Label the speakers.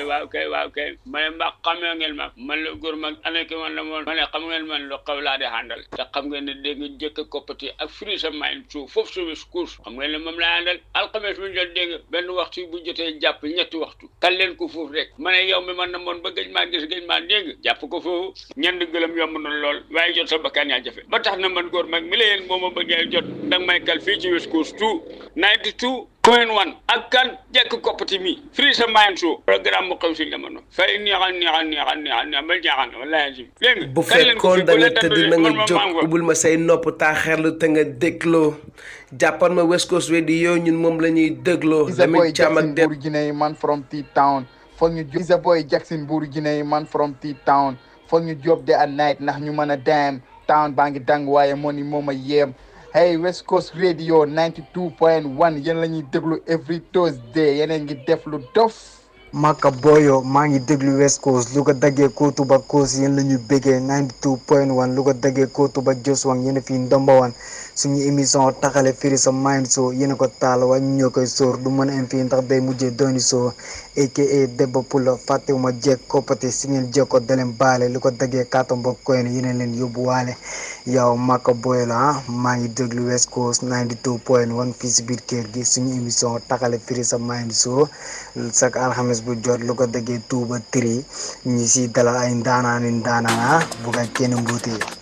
Speaker 1: waaw kay waaw kay ma ne mbaa xamee ngeen ma man la góor mag ana ki man la moon ma ne xam ngeen man lu xaw laa di àndal te xam ngeen ne dégg nga jëkk koppati ak firi sa mayin suuf foofu sumis course xam ngeen ne moom laa àndal alxames bu jot dégg nga benn waxtu bu jotee jàpp ñetti waxtu kal leen ko foofu rek ma ne yow mi man na moon ba gëj maa gis gëj maa dégg jàpp ko foofu ñendi gëlëm yomb na lool waaye jot sa bakkaan yaa jafe ba tax na man góor mag mi la yéen moo ma bëggee jot danga may kal fii ci West Coast 2 92 point one ak kan jekk koppati mi free sa mayan show programme bu xew si jamono fay neexal neexal neexal neexal neexal ba jaaxal wallahi si dégg nga
Speaker 2: bu fekkoon da nga tëdd na nga jóg ubbil ma say nopp taaxeerlu te nga dégloo jàppal ma West Coast Radio ñun moom la ñuy dégloo
Speaker 3: Is a boy
Speaker 2: Lamine Thiam ak
Speaker 3: Jackson
Speaker 2: Deb
Speaker 3: Buur Guinée man from T-Town foog ñu Is a boy Jackson Buur Guinée man from T-Town foog ñu job de at night ndax ñu mën a dem town baa ngi dang waaye moo ni moom a yéem hey West Coast Radio 92.1 yéen la ñuy déglu every Thursday yeneen ngi def lu dof
Speaker 4: Maka Boyo maa ngi déglu West Coast lu ko daggee Kootu ba Coast yéen la ñu bëggee 92.1 lu ko daggee Kootu ba Joswang yéen a fi ndombawan suñu émission taxale firi sa mind so yéen a ko taal waaye ñu ñoo koy sóor du mën a am fii ndax day mujjee dooni soo aka Debba Pula fàttewuma jeeg koppati si ngeen jeeg ko daleen baale lu ko daggee kaatam ba koy ne yéen leen yóbbuwaale yow Maka Boyo la ah maa ngi déglu West Coast 92.1 fii si biir kër gi suñu émission taxale firi sa mind so chaque alxames bu jot lu ko déggee tuuba tri ñi si dalal ay ndaanaani ndaanaan ah bu ko kenn mbuutee